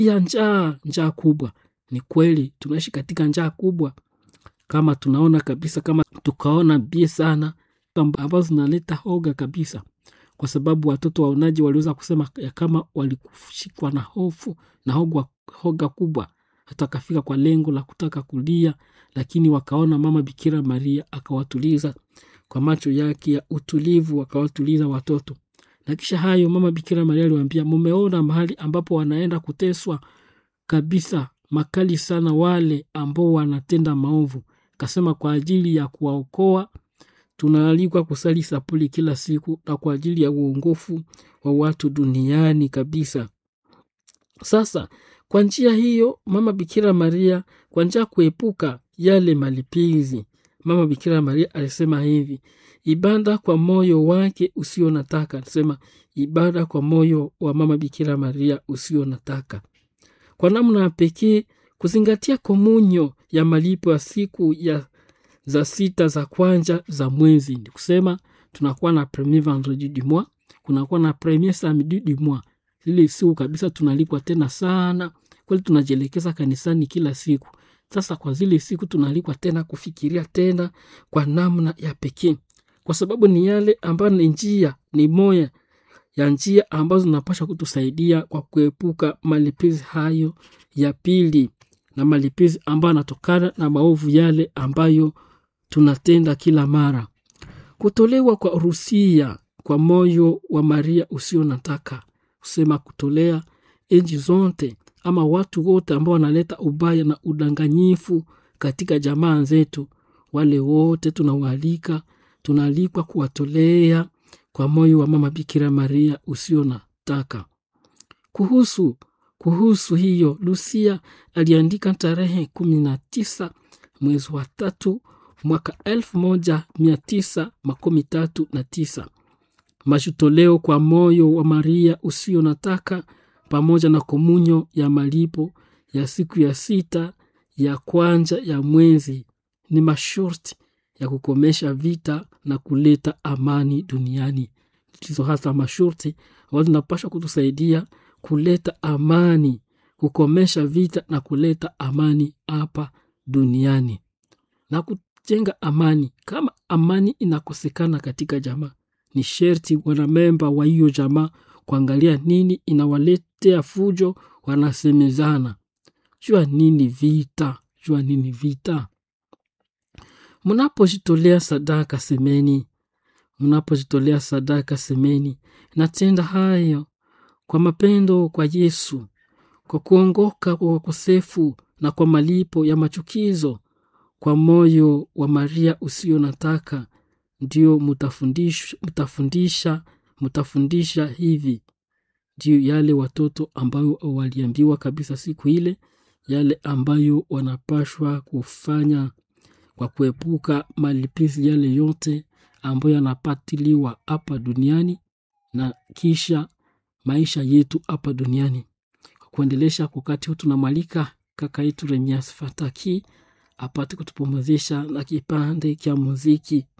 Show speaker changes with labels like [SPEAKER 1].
[SPEAKER 1] ya njaa njaa kubwa ni kweli tunaishi katika njaa kubwa kama tunaona kabisa kama tukaona bie sana ambazo zinaleta hoga kabisa kwa sababu watoto waonaji waliweza kusema ya kama walikushikwa na hofu na hoga, hoga kubwa hata akafika kwa lengo la kutaka kulia lakini wakaona mama bikira maria akawatuliza kwa macho yake ya utulivu akawatuliza watoto na kisha hayo mama bikira maria aliwaambia mumeona mahali ambapo wanaenda kuteswa kabisa makali sana wale ambao wanatenda maovu kasema kwa ajili ya kuwaokoa tunaalikwa kusali sapuli kila siku na kwa ajili ya uongofu wa watu duniani kabisa sasa kwa njia hiyo mama bikira maria kwa njia ya kuepuka yale malipizi mama bikira maria alisema hivi ibada kwa moyo wake usio nataka alisema ibada kwa moyo wa mama bikira maria usio nataka kwa namna ya pekee kuzingatia komunyo ya malipo ya siku ya za sita za kwanja za mwezi ni kusema tunakuwa na premier vendredi du mois kunakuwa na premier samedi du mois zile siku kabisa tunalipwa tena sana kweli tunajielekeza kanisani kila siku sasa kwa zile siku tunalipwa tena kufikiria tena kwa namna ya pekee kwa sababu ni yale ambayo ni njia ni moya ya njia ambazo zinapasha kutusaidia kwa kuepuka malipizi hayo ya pili na malipizi ambayo yanatokana na maovu yale ambayo tunatenda kila mara kutolewa kwa rusia kwa moyo wa maria usio nataka kusema kutolea enji zote ama watu wote ambao wanaleta ubaya na udanganyifu katika jamaa zetu wale wote tunawaalika tunaalikwa kuwatolea kwa moyo wa mama bikira maria usio nataka kuhusu kuhusu hiyo lusia aliandika tarehe kumi na tisa mwezi wa tatu mwaka elfu moja mia tisa makumi tatu na tisa mashutoleo kwa moyo wa maria usio nataka pamoja na komunyo ya malipo ya siku ya sita ya kwanja ya mwezi ni masharti ya kukomesha vita na kuleta amani duniani hizo hasa masharti ambazo zinapasha kutusaidia kuleta amani kukomesha vita na kuleta amani hapa duniani na kujenga amani kama amani inakosekana katika jamaa ni sherti wanamemba wa hiyo jamaa kuangalia nini inawaletea fujo wanasemezana jua nini vita jua nini vita mnapojitolea sadaka semeni mnapojitolea sadaka semeni natenda hayo kwa mapendo kwa yesu kwa kuongoka kwa wakosefu na kwa malipo ya machukizo kwa moyo wa maria usio nataka ndio mutafundisha, mutafundisha mutafundisha hivi ndio yale watoto ambayo waliambiwa kabisa siku ile yale ambayo wanapashwa kufanya kwa kuepuka malipizi yale yote ambayo yanapatiliwa hapa duniani na kisha maisha yetu hapa duniani kwa kuendelesha wakati huu tunamwalika kaka yetu remias fataki apate kutupumuzisha na kipande kya muziki